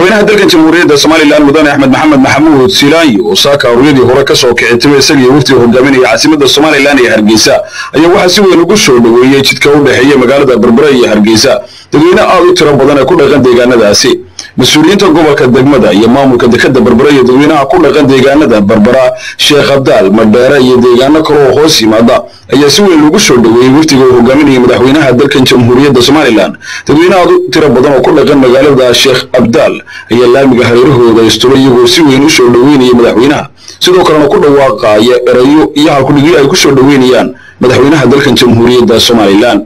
madaxweynaha dalkan jamhuuriyadda somalilan mudane axmed maxamed maxamuud silaanyo oo saaka aruuryadii hore ka soo kicitimay isagii waftiga hogaaminaya caasimadda somalilan iyo hargeysa ayaa waxaa si weyn ugu soo dhoweeyey jidka u dhexeeya magaalada berbera iyo hargeysa dadweyne aad u tiro badan ee ku dhaqan deegaanadaasi mas-uuliyiinta gobolka degmada iyo maamulka dekada berbera iyo dadweynaha ku dhaqan deegaanada berbera sheekh abdaal madheere iyo deegaano kale oo hoos yimaada ayaa si weyn loogu soo dhoweeyey waftiga uu hogaaminaya madaxweynaha dalkan jamhuuriyadda somalilan dadweyne aad u tiro badan oo ku dhaqan magaalada sheekh abdaal ayaa laamiga hareerahooda istulo iyagoo si weyn u soo dhoweynaya madaxweynaha sidoo kalena ku dhawaaqaaya erayo iyo halkudhigyo ay ku soo dhoweynayaan madaxweynaha dalkan jamhuuriyadda somalilan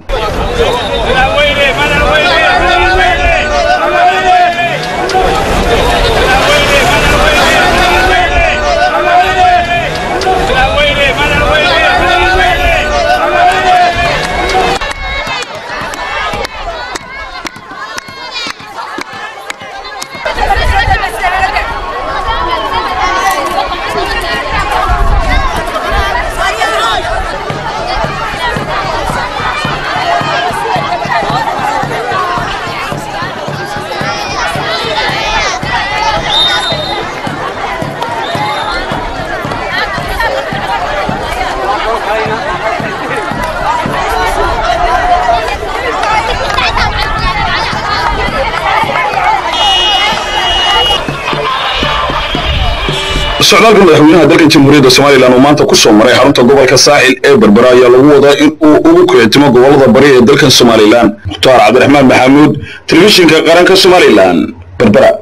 socdaalka madaxweynaha dalkan jamhuuriyadda somalilan oo maanta ku soo maray xarunta gobolka saaxil ee berbera ayaa lagu wadaa in uu ugu kicitimo gobolada bari ee dalkan somalilan mukhtaar cabdiraxmaan maxamuud telefishinka qaranka somalilan berbera